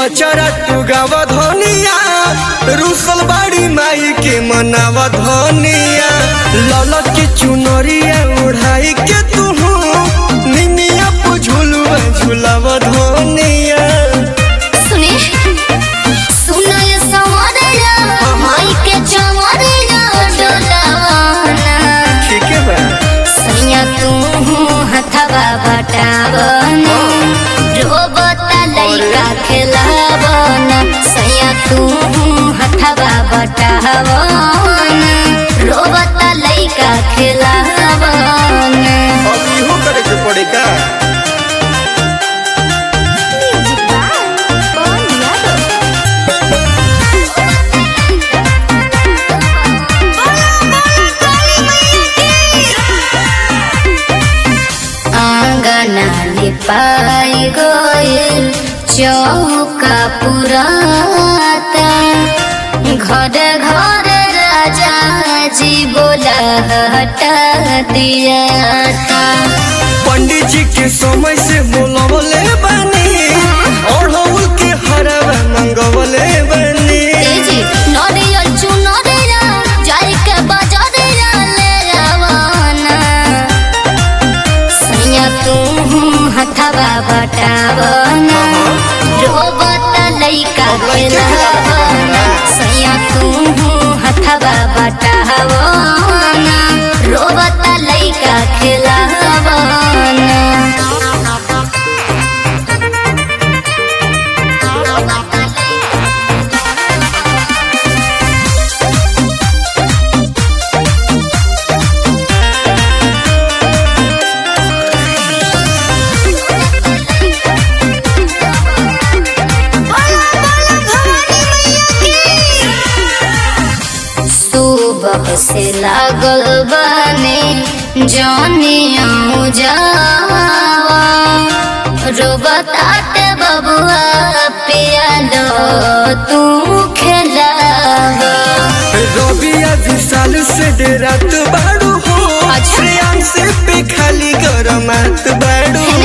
पचरा तू गाव धनिया रुसल बाड़ी माई के मनाव धनिया ललक के चुनरिया उड़ाई के तू निनिया पुझुलुआ झुलाव धनिया सुने सुनल सवरला माई के चवरला डोलावना ठीक है बा सैया तू हथवा बटावना रोबता लइका खेलावना सैया तू हथवा बटावना रोबता लइका खेलावना अब इहो करे के पड़ेगा आंगना लिपाई गइल चौका पुराता घर घर राजा जी बोला हटा दिया पंडित जी के समय से बोलवले बानी ओढ़ौल के हरवा मंगवले बानी तेजी नरियल चुनरिया जाई के बाजारिया ले रवाना सैया तू हथवा बटावना रोबता लइका खेलावना सैया तू हथवा बटावना रोबता लइका खेलावना सुबह से लागल बने जानिया जावा रोबताते बबुआ पियालो तू खेलावा रबिया विशाल से डेरात बाड़ू हो अच्छा। श्रेयांश से पे खाली गरमात बाड़ू